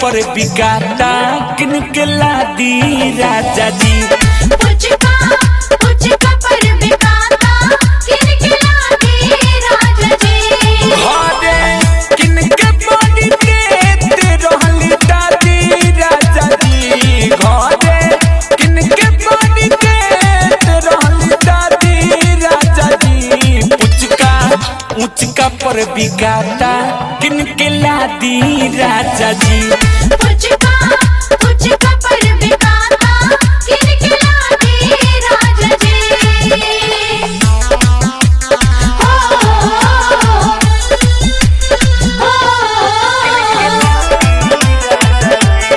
पर बिकाता किन के लादी राजा जी पुचका पुचका पर बिकाता किलकिला दे राजा जी घरे किन के बड़ी देत रहली दादी राजा जी घरे किन के बड़ी देत रहली दादी राजा जी पुचका उचका पर बिकाता किन के लादी राजा जी पुचका पुचका पर बिकाता किलकिला दे राजा जी हो हो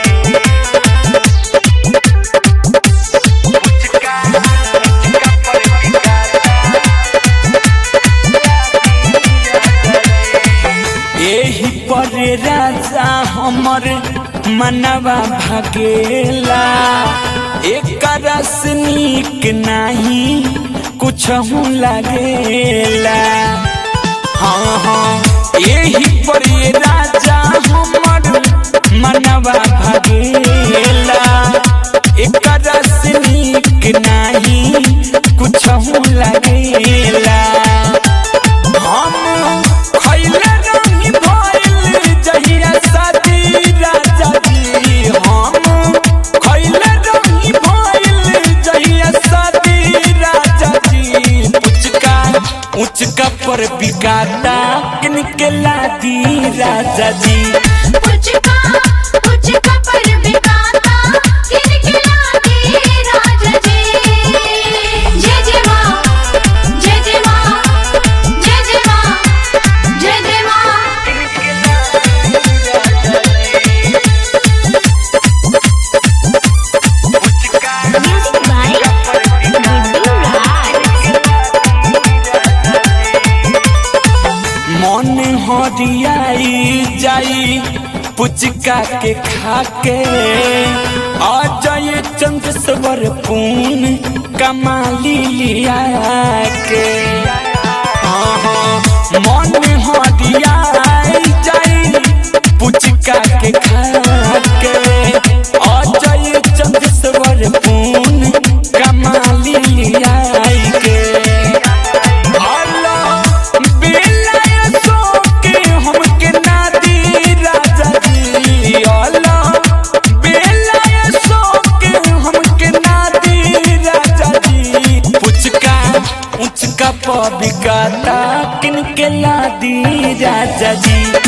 एही पर राजा हमर मनवा भगेला एक रस नीक नाही कुछ लागेला हाँ हाँ एही पर राजा हमर मनवा भगेला एक रस नीक नाही कुछ लागेला हम खइले रही भइल जहिया शादी राजा जी हम खइले रही भइल जहिया शादी राजा जी उचका उचका पर बिकाता किनके लादी राजा जी पुचका पुचका पर बिकाता किलकिला दे राजा जी जय जय मां जय जय मां जय जय मां जय जय मां म्यूजिक बाय गुड्डू राज मन हरियाई जाई पुचका के खाके आ जाए चंद्रस्वर पून कमाली लिया के हाँ, हाँ, मन हरियाई जाई पुचका के खाके आ जाए चंद्रस्वर पून कमाली लिया के अल्लाह बिलाय सोके हमके नादी राजा जी अल्लाह बिलाय सोके हमके नादी राजा जी पुचका उचका पबिकाता किनके लादी राजा जी